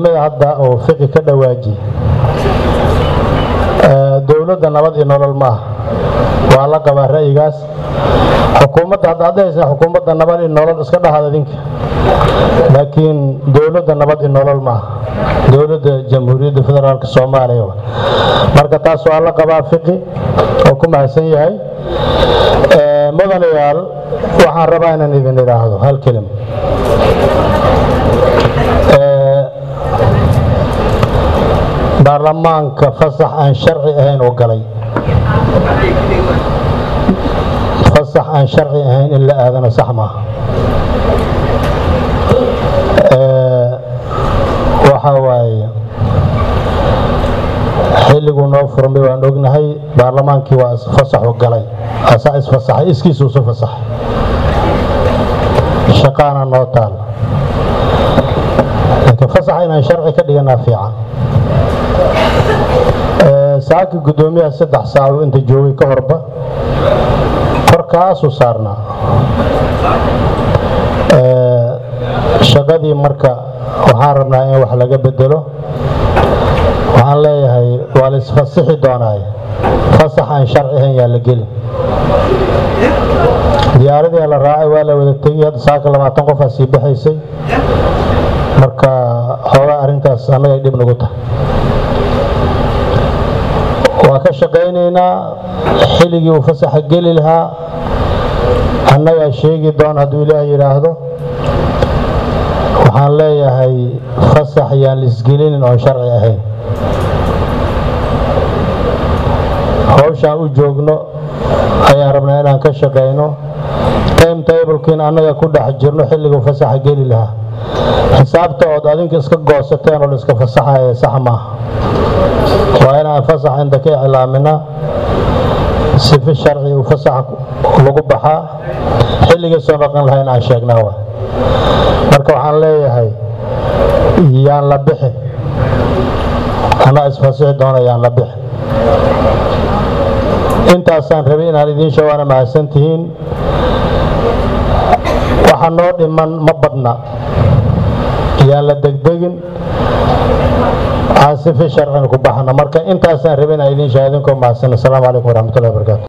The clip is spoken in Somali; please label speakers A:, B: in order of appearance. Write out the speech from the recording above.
A: kelmada hadda oo fiqi ka dhawaaji dowladda nabad iyo nolol maaha waa la qabaa ra'yigaas xukuumadda hadda hadda haysa xukuumadda nabad iyo nolol iska dhahaad idinka laakiin dowladda nabad iyo nolol maaha dowladda jamhuuriyadda federaalka soomaaliya marka taas waa la qabaa fiqi oo ku mahadsan yahay mudanayaal waxaan rabaa inaan idin idhaahdo hal kelim baarlamaanka fasax aan sharci ahayn oo galay fasax aan sharci ahayn in la aadano sax maaha waxa waaye xilliguu noo furmay waan ognahay baarlamaankii waa fasaxu galay asaa isfasaxay iskiisuu isu fasaxay shaqaana noo taal laakiin fasaxa inaan sharci ka dhiganaa fiican saaki guddoomiyaha saddex saaco inta joogay ka horba korkaasuu saarnaa shaqadii marka waxaan rabnaa in wax laga bedelo waxaan leeyahay waa la isfasixi doonaay fasax aan sharci ahayn yaa la gelin diyaaradii la raacay waa la wada tegay hadda saaka labaatan qofaa sii baxaysay marka xoogaa arrintaas annagay dhib nagu tahay waa ka shaqaynaynaa xilligii uu fasaxa geli lahaa annagaa sheegi doon hadduu ilaah yidhaahdo waxaan leeyahay fasax yaan laisgelinin oon sharci ahayn hawshaan u joogno ayaan rabnaa inaan ka shaqayno time tablekiin annaga ku dhex jirno xilliguu fasaxa geli lahaa xisaabta ood adinka iska goosateen oo la iska fasaxaya sax maaha waa inaan fasax inta ka iclaaminaa sifi sharci uu fasaxa lagu baxaa xilligii soo dhaqan lahayn aan sheegnaa wa marka waxaan leeyahay yaan la bixi anaa isfasixi doona yaan la bixi intaasaan rabay inaan idiin shawaana mahadsan tihiin waxa noo dhiman ma badna yaan la degdegin aan sifi sharcina ku baxna marka intaasaan rabay inaan idiin shaha idinkoo mahadsan asalaamu calaykum waraxmatullahi wabarakaatu